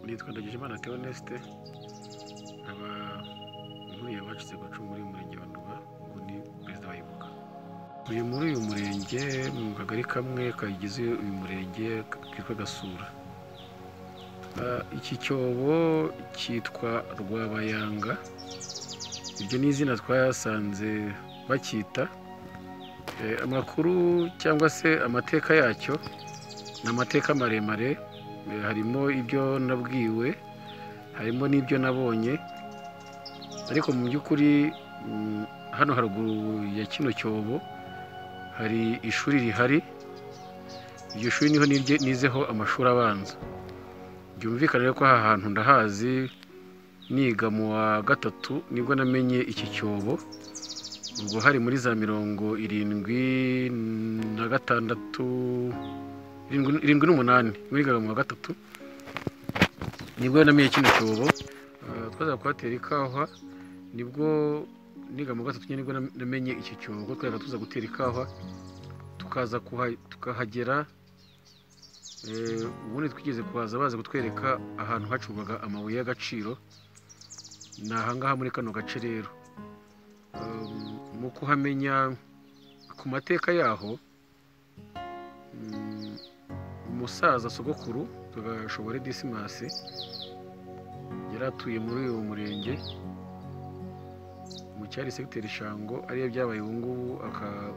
nitwa Ndagijimana Theoneste nkaba nkuriye abacitse ku icumu muri uyu murenge wa Nduba ubu ni perezida wa Ibuka turi muri uyu murenge mu kagari kamwe kagize uyu murenge kitwa Gasura iki cyobo cyitwa Rwabayanga iryo ni izina twasanze bacyita amakuru cyangwa se amateka yacyo ni amateka maremare harimo ibyo nabwiwe harimo n'ibyo nabonye ariko mu by'ukuri hano haruguru ya kino cyobo hari ishuri rihari iryo shuri niho nizeho amashuri abanza byumvikana rero ko aha hantu ndahazi niga mu wa gatatu nibwo namenye iki cyobo ubwo hari muri za mirongo irindwi na gatandatu irindwi n'umunani wigaga mu wa gatatu nibwo namiye kino cyobo twaza kuhatera ikawa nibwo niga mu wa gatatu nibwo namenye iki cyobo twajyaga tuza gutera ikawa tukaza tukahagera ubundi twigeze kuhaza baza kutwereka ahantu hacurwaga amabuye y'agaciro ni ahangaha muri kano gace rero mu kuhamenya ku mateka yaho umusaza sogokuru tugashobora disimasi yari atuye muri uyu murenge mu cyari segiteri ishango ariyo byabaye ubu ngubu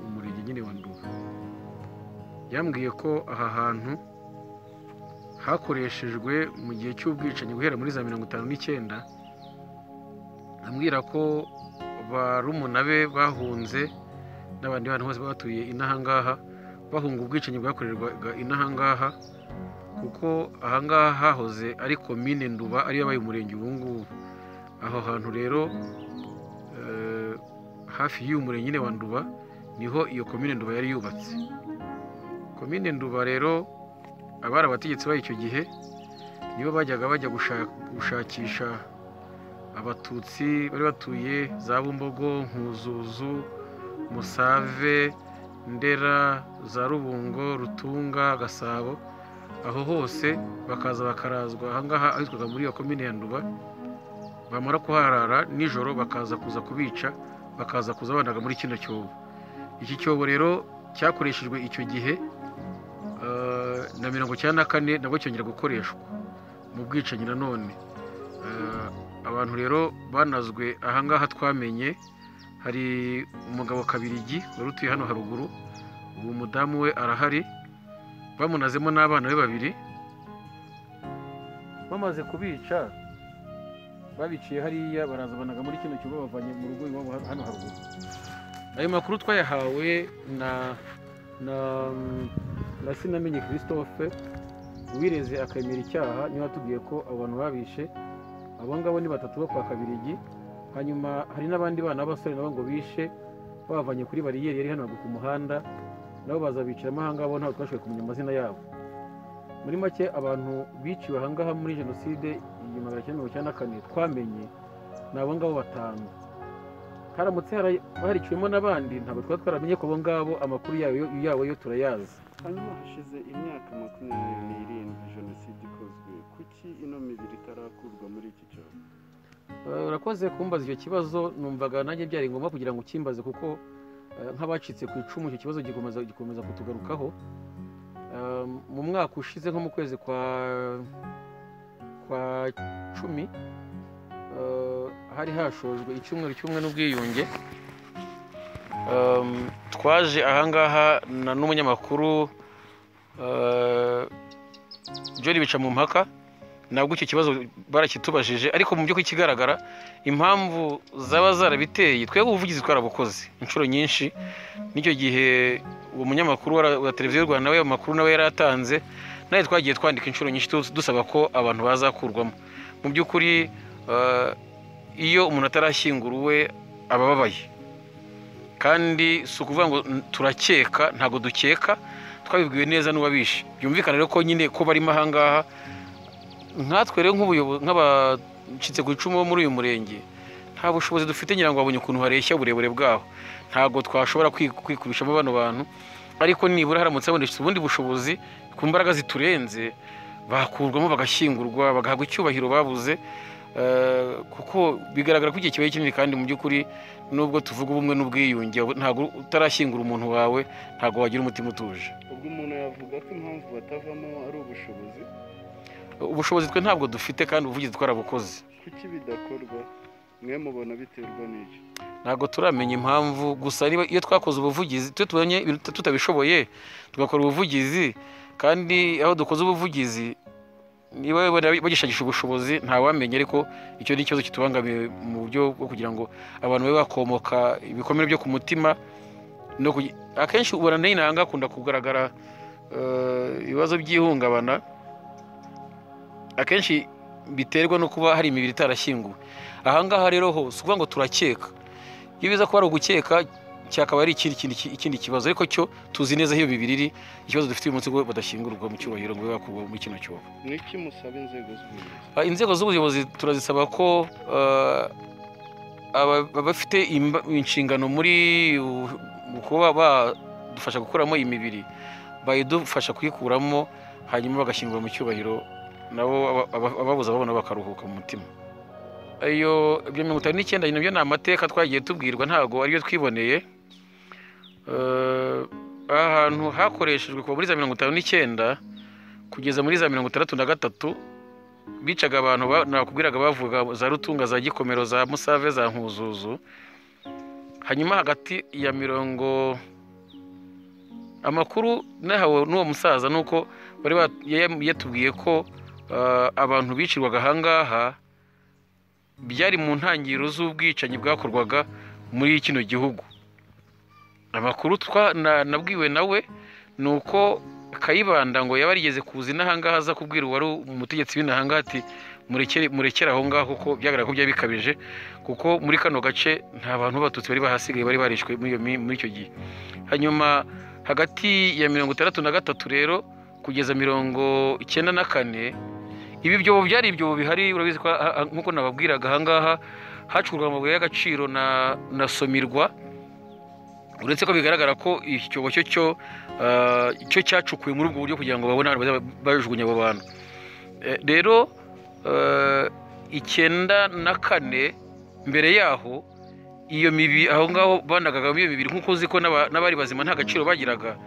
umurenge nyine wa Nduba yambwiye ko aha hantu hakoreshejwe mu gihe cy'ubwicanyi guhera muri za mirongo itanu n'icyenda ambwira ko barumuna be bahunze n'abandi bantu bose batuye inahangaha bahunga ubwicanyi bwakorerwaga inahangaha kuko ahangaha hahoze ari komine nduba ariyo yabaye umurenge ubu ngubu aho hantu rero hafi y'uyu murenge nyine wa nduba niho iyo komine nduba yari yubatse komine nduba rero abari abategetsi bayo icyo gihe nibo bajyaga bajya gushakisha abatutsi bari batuye za bumbogo nkuzuzu musave ndera za rubungo rutunga gasabo aho hose bakaza bakarazwa ahangaha ahitwaga muri iyo komine ya nduba bamara kuharara nijoro bakaza kuza kubica bakaza kuza banaga muri kino cyobo iki cyobo rero cyakoreshejwe icyo gihe na mirongo icyenda na kane nabwo cyongera gukoreshwa mu bwicanyi nanone abantu rero banazwe ahangaha twamenye hari umugabo kabirigi wari utuye hano haruguru ubu umudamu we arahari bamunazemo n'abana be babiri bamaze kubica babiciye hariya baraza banaga muri kino kigo bavanye mu rugo iwabo hano haruguru ayo makuru twayahawe na na na sinamenye christophe wireze akemera icyaha niba watubwiye ko abo bantu babishe abo ngabo ni batatu bo kwa kabirigi hanyuma hari n'abandi bana b'abasore nabo ngo bishe babavanye kuri bariyeri yari hano ku muhanda nabo baza bicaramo ahangaha bo ntabwo twashoboye kumenya amazina yabo muri make abantu biciwe ahangaha muri jenoside igihumbi magana cyenda mirongo icyenda na kane twamenye ni abo ngabo batanu haramutse hariciwemo n'abandi ntabwo twaba twaramenye ko abo ngabo amakuru yabo yo turayazi hanyuma hashize imyaka makumyabiri n'irindwi jenoside ikozwe kuki ino mibiri itarakurwa muri iki cyobo urakoze kumbaza icyo kibazo numvaga nanjye byari ngombwa kugira ngo ukimbaze kuko nk'abacitse ku icumu icyo kibazo gikomeza kutugarukaho mu mwaka ushize nko mu kwezi kwa kwa cumi hari hashojwe icyumweru cy'umwe n'ubwiyunge twaje ahangaha n'umunyamakuru John bica mu mpaka nabwo icyo kibazo barakitubajije ariko mu by'ukuri ikigaragara impamvu zaba zarabiteye twebwe ubuvugizi twarabukoze inshuro nyinshi n'icyo gihe uwo munyamakuru wa televiziyo y'u rwanda we amakuru nawe yari atanze nawe twagiye twandika inshuro nyinshi dusaba ko abantu bazakurwamo mu by'ukuri iyo umuntu atarashyinguruwe aba ababaye kandi si ukuvuga ngo turakeka ntabwo dukeka twabibwiwe neza n'uwabishe byumvikana rero ko nyine ko barimo ahangaha nkatwe rero nk'abacitse ku icumu bo muri uyu murenge nta bushobozi dufite ngira ngo babonye ukuntu hareshya uburebure bwaho ntabwo twashobora kwikubishamo bano bantu ariko nibura haramutse habonetse ubundi bushobozi ku mbaraga ziturenze bakurwamo bagashyingurwa bagahabwa icyubahiro babuze eh, kuko bigaragara ko igihe kibaye kinini kandi mu by'ukuri nubwo tuvuga ubumwe n'ubwiyunge ntabwo utarashyingura umuntu wawe ntabwo wagira umutima utuje ubwo umuntu yavuga ko impamvu batavamo ari ubushobozi ubushobozi twe ntabwo dufite kandi ubuvugizi twarabukoze kuki bidakorwa mwe mubona biterwa n'iki ntabwo turamenya impamvu gusa niba iyo twakoze ubuvugizi twe tubonye ibintu tuta- tutabishoboye tugakora ubuvugizi kandi aho dukoze ubuvugizi niba babona bagishakisha ubushobozi ntawamenya ariko icyo ni ikibazo kitubangamiye mu buryo bwo kugira ngo abantu babe bakomoka ibikomere byo ku mutima no kugi- akenshi ubona n'inanga akunda kugaragara eh, ibibazo by'ihungabana akenshi biterwa no kuba hari imibiri itarashyinguwe ahangaha rero ho si ukuvuga ngo turakeka iyo biza kuba ari ugukeka cyakaba ari ikindi kintu ki- ikindi kibazo ariko cyo tuzi neza aho iyo mibiri iri ikibazo dufite uyu munsi ngo badashyingurwa mu cyubahiro ngo babe bakurwa muri kino cyobo mwiki musaba inzego z'ubuyobozi Ah, inzego z'ubuyobozi turazisaba ko ah, aba- abafite imba- inshingano muri u- mu kuba badufasha gukuramo imibiri bayidufasha kuyikuramo hanyuma bagashyingura mu cyubahiro nabo aba- aba- ababuza babona bakaruhuka mu mutima iyo ibyo mirongo itanu n'icyenda nabyo ni amateka twagiye tubwirwa ntabwo ariyo twiboneye Eh, aha hantu hakoreshejwe kuva muri za mirongo itanu n'icyenda kugeza muri za mirongo itandatu na gatatu bicaga abantu ba- nakubwiraga bavuga za rutunga za gikomero za musave za nkuzuzu hanyuma hagati ya mirongo amakuru nahawe n'uwo musaza ni uko bari ba- ya- yatubwiye ko ah, abantu bicirwaga ahangaha byari mu ntangiriro z'ubwicanyi bwakorwaga muri kino gihugu amakuru twa- na- nabwiwe nawe ni uko kayibanda ngo yaba yarigeze kuza inahangaha aza kubwira uwari umutegetsi w'inahangaha ati murekere murekere aho ngaho kuko byagaragara ko byari bikabije kuko muri kano gace nta bantu b'abatutsi bari bahasigaye bari barishwe muri iyo mi- muri icyo gihe hanyuma hagati ya mirongo itandatu na gatatu rero kugeza mirongo icyenda na kane ibi byobo byari ibyobo bihari urabizi ko ah- ah, nk'uko nababwiraga ahangaha hacurwa amabuye y'agaciro na na somirwa uretse ko bigaragara ko iki cyobo cyo cyo ah, cyo cyacukuwe muri ubwo buryo kugira ngo babone ahantu bazaba bajugunya abo bantu Eh, rero eh, icyenda na kane mbere yaho iyo mibi aho ngaho banagagamo iyo mibiri nk'uko uzi ko n'aba- n'abari bazima nta gaciro bagiraga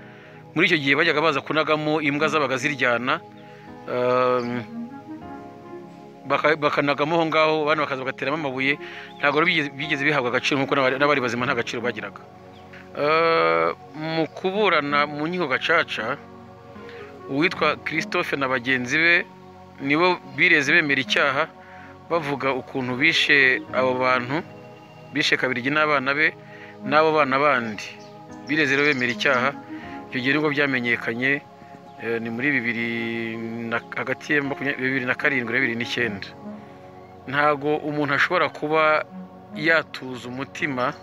muri icyo gihe bajyaga baza kunagamo imbwa zabaga ziryana um, baka- bakanagamo aho ngaho abana bakaza bagateramo amabuye ntabwo rero bigeze- bigeze bihabwa agaciro nk'uko n'abari n'abari bazima nta gaciro bagiraga Eh, mu kuburana mu nkiko gacaca uwitwa christophe na bagenzi be nibo bireze bemera icyaha bavuga ukuntu bishe abo bantu bishe kabirigi n'abana be n'abo bana bandi bireze rero bemera icyaha icyo gihe nibwo byamenyekanye eh, ni muri bibiri na, hagati ya makumyabiri bibiri na karindwi na bibiri n'icyenda ntago umuntu ashobora kuba yatuza umutima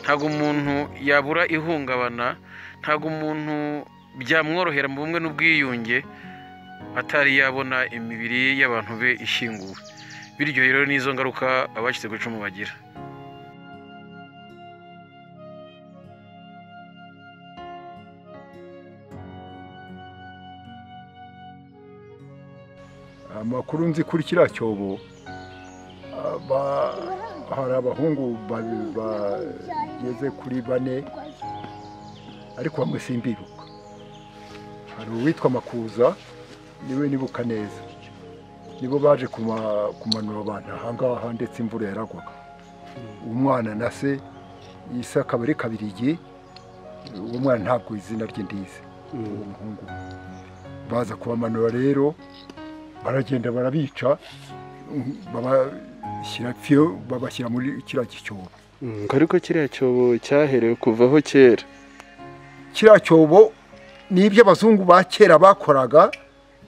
ntago umuntu yabura ihungabana ntago umuntu byamworohera mu bumwe n'ubwiyunge atari yabona imibiri y'abantu be ishyinguwe bityo rero n'izo ngaruka abacitse ku icumu bagira amakuru nzi kuri kiriya cyobo ah, ba- hari abahungu ba- bageze kuri bane ariko bamwe simbibuka hari uwitwa makuza niwe nibuka neza nibo baje kuma- kumanura abantu ahangaha ndetse imvura yaragwaga umwana na se isa akaba ari kabirigi uwo mwana ntabwo izina rye ndizi uwo muhungu baza kubamanura rero baragenda barabica mm, babashyira fiyo babashyira muri kiriya cyobo ngo ariko kiriya cyobo cyaherewe kuvaho kera kiriya cyobo ni iby'abazungu ba kera bakoraga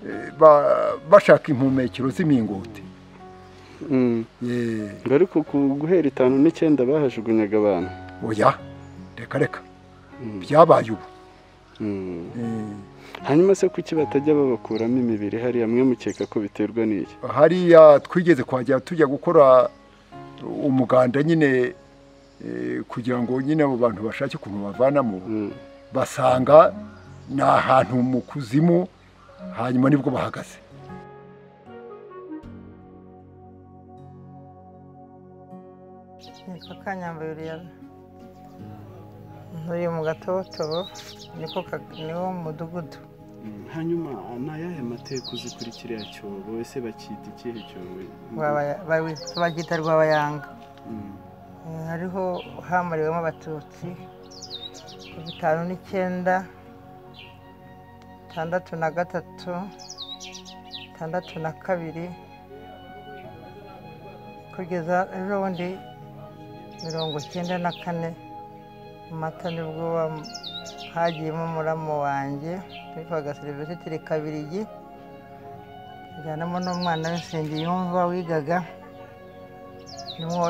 eh, ba- bashaka impumekero z'imingoti Mm, Eh, ngo ariko ku guhera itanu n'icyenda bahajugunyaga abantu oya reka reka Mm, byabaye ubu mm. Eh, hanyuma se kuki batajya babakuramo imibiri hariya mwe mukeka ko biterwa n'iki hariya twigeze kwajya tujya gukora umuganda nyine eh, kugira ngo nyine abo bantu bashake ukuntu bavanamo Mm, basanga ni ahantu mu kuzimu hanyuma nibwo bahagaze ka nyambayuriyara ntuye mu gatotobo niko ka- niwo mudugudu Mm, hanyuma ni ayahe mateka uzi kuri kiriya cyobo ese bacyita ikihe cyobo Rwabaya- bawi- babyita rwabayanga Mm, Eh, hariho hamuriwemo abatutsi ku bitanu n'icyenda tandatu na gatatu tandatu na kabiri kugeza ejo bundi mirongo icyenda na kane mata nibwo wa- hagiyemo muramu wanjye witwaga serivisitiri kabirigi ajyanamo n'umwana w'isengiyumva wigaga niho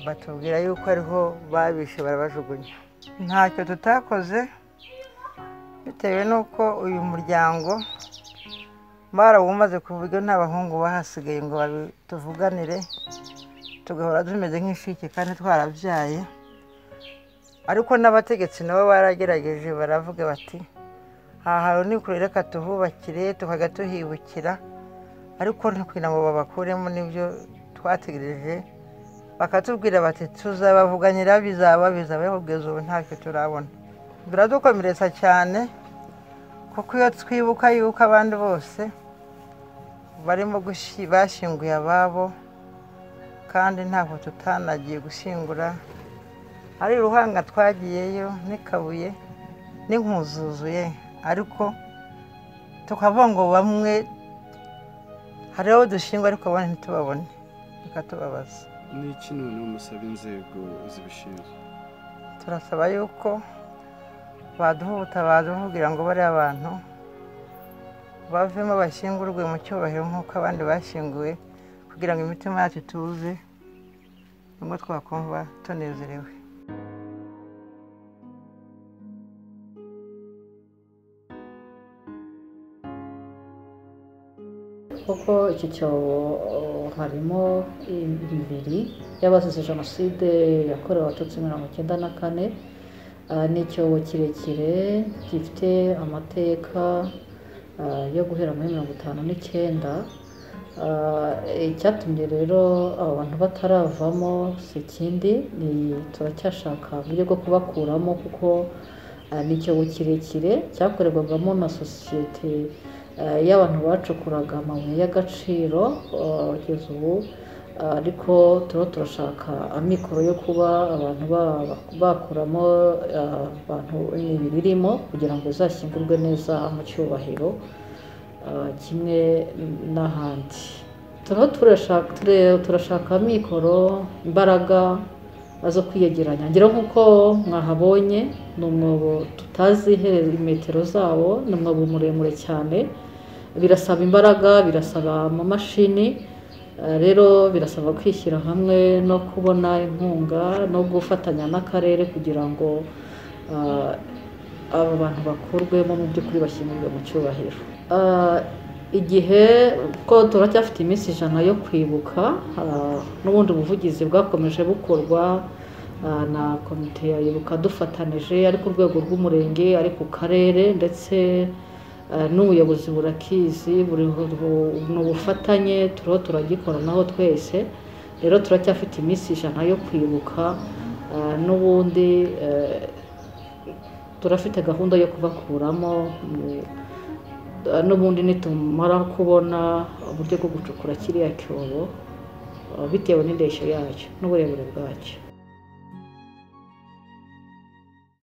batubwira yuko ariho babishe barabajugunya ntacyo tutakoze bitewe n'uko uyu muryango barawumaze ku buryo nta bahungu bahasigaye ngo babi- tuvuganire tugahora tumeze nk'inshike kandi twarabyaye ariko n'abategetsi nabo baragerageje baravuga bati aha hantu ni kure reka tuhubakire tukajya tuhibukira ariko kugira ngo babakuremo n'ibyo twategereje bakatubwira bati tuzabavuganira bizaba bizaba kugeza ubu ntacyo turabona biradukomeretsa cyane kuko iyo twibuka yuko abandi bose barimo gushi- bashyinguye ababo kandi ntabwo tutanagiye gushyingura ari ruhanga twagiyeyo n'ikabuye n'inkuzuzuye ariko tukavuga ngo bamwe hariho dushingwa ariko abandi ntitubabone bikatubabaza ni iki noneho musaba inzego zibishinzwe turasaba yuko baduha ubutabazi kugira ngo bariya bantu bavemo bashyingurwe mu cyubahiro nk'uko abandi bashyinguwe kugira ngo imitima yacu ituze nubwo twakumva tunezerewe kuko iki cyobo uh, harimo imibiri y'abazize jenoside yakorewe abatutsi mirongo icyenda na kane Uh, ni icyobo kirekire gifite amateka uh, yo guhera muri mirongo itanu n'icyenda Uh, icyatumye rero aba bantu bataravamo si ikindi ni turacyashaka uburyo bwo kubakuramo kuko uh, ni icyobo kirekire cyakorerwagamo na sosiyete eh, y'abantu bacukuraga amabuye y'agaciro eh, kugeza ubu eh, ariko turiho turashaka amikoro yo kuba abantu ba- bakuramo eh, abantu imibiri irimo kugira ngo izashyingurwe neza mu cyubahiro eh, kimwe n'ahandi turiho turashaka ture- turashaka amikoro imbaraga zo kwiyegeranya ngira nk'uko mwahabonye ni umwobo tutazi ihere- metero zawo ni umwobo muremure cyane birasaba imbaraga birasaba amamashini eh, rero birasaba kwishyira hamwe no kubona inkunga no gufatanya n'akarere kugira ngo ah, aba bantu bakurwemo mu by'ukuri bashyingurwe mu cyubahiro Ah, igihe ko turacyafite iminsi ijana yo kwibuka ah, n'ubundi buvugizi bwakomeje bukorwa ah, na komite ya ibuka dufatanije ari ku rwego rw'umurenge ari ku karere ndetse eh, n'ubuyobozi burakizi buri bu- ni ubufatanye turiho turagikoranaho twese rero turacyafite iminsi ijana yo kwibuka eh, n'ubundi eh, turafite gahunda yo kubakuramo mu- eh, n'ubundi nitumara kubona uburyo bwo gucukura kiriya cyobo eh, bitewe n'indeshyo yacyo n'uburebure bwacyo